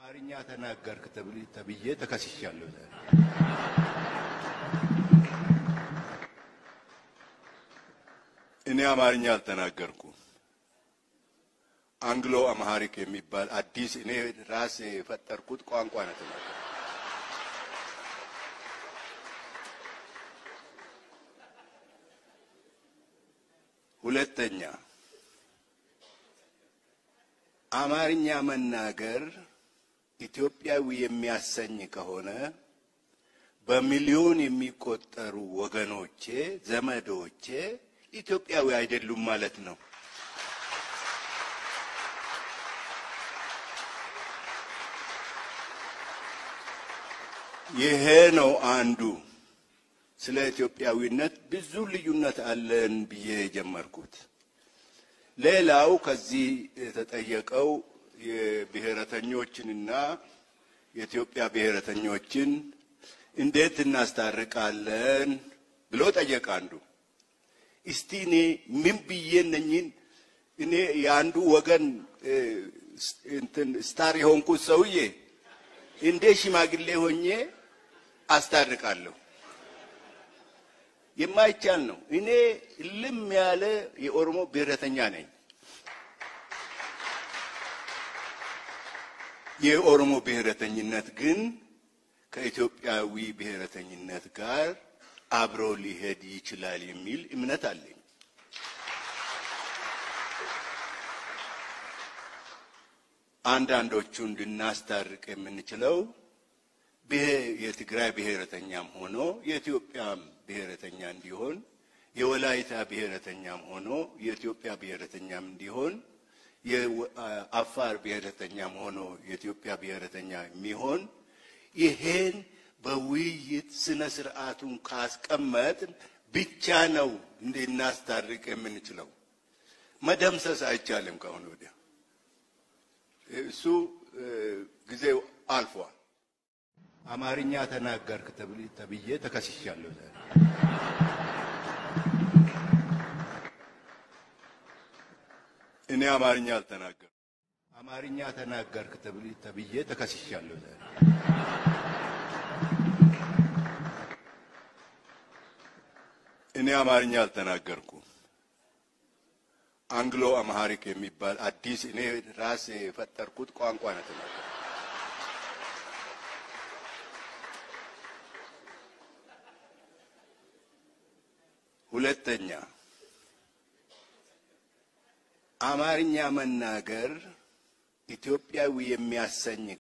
አማርኛ ተናገርክ ተብዬ ተከስሻለሁ። ዛሬ እኔ አማርኛ አልተናገርኩም። አንግሎ አምሃሪክ የሚባል አዲስ እኔ ራሴ የፈጠርኩት ቋንቋ ነው የተናገርኩት። ሁለተኛ አማርኛ መናገር ኢትዮጵያዊ የሚያሰኝ ከሆነ በሚሊዮን የሚቆጠሩ ወገኖቼ፣ ዘመዶቼ ኢትዮጵያዊ አይደሉም ማለት ነው። ይሄ ነው አንዱ ስለ ኢትዮጵያዊነት ብዙ ልዩነት አለን ብዬ የጀመርኩት። ሌላው ከዚህ የተጠየቀው የብሔረተኞችንና የኢትዮጵያ ብሔረተኞችን እንዴት እናስታርቃለን ብሎ ጠየቀ አንዱ። እስቲ እኔ ምን ብዬ እነኝን እኔ የአንዱ ወገን እንትን ስታር የሆንኩት ሰውዬ እንዴ ሽማግሌ ሆኜ አስታርቃለሁ? የማይቻል ነው። እኔ ልም ያለ የኦሮሞ ብሔረተኛ ነኝ። የኦሮሞ ብሔረተኝነት ግን ከኢትዮጵያዊ ብሔረተኝነት ጋር አብሮ ሊሄድ ይችላል የሚል እምነት አለኝ። አንዳንዶቹን ልናስታርቅ የምንችለው የትግራይ ብሔረተኛም ሆኖ የኢትዮጵያም ብሔረተኛ እንዲሆን የወላይታ ብሔረተኛም ሆኖ የኢትዮጵያ ብሔረተኛም እንዲሆን የአፋር ብሔረተኛም ሆኖ የኢትዮጵያ ብሔረተኛ የሚሆን ይሄን በውይይት ስነ ስርዓቱን ካስቀመጥን ብቻ ነው እንድናስታርቅ የምንችለው። መደምሰስ አይቻልም። ከአሁን ወዲያ እሱ ጊዜው አልፏል። አማርኛ ተናገርክ ተብዬ ተከስሻለሁ። ዛሬ እኔ አማርኛ አልተናገርኩም። አማርኛ ተናገርክ ተብዬ ተከስሻለሁ። ዛሬ እኔ አማርኛ አልተናገርኩም። አንግሎ አምሃሪክ የሚባል አዲስ እኔ ራሴ የፈጠርኩት ቋንቋ ነው የተናገርኩት። ሁለተኛ አማርኛ መናገር ኢትዮጵያዊ የሚያሰኝ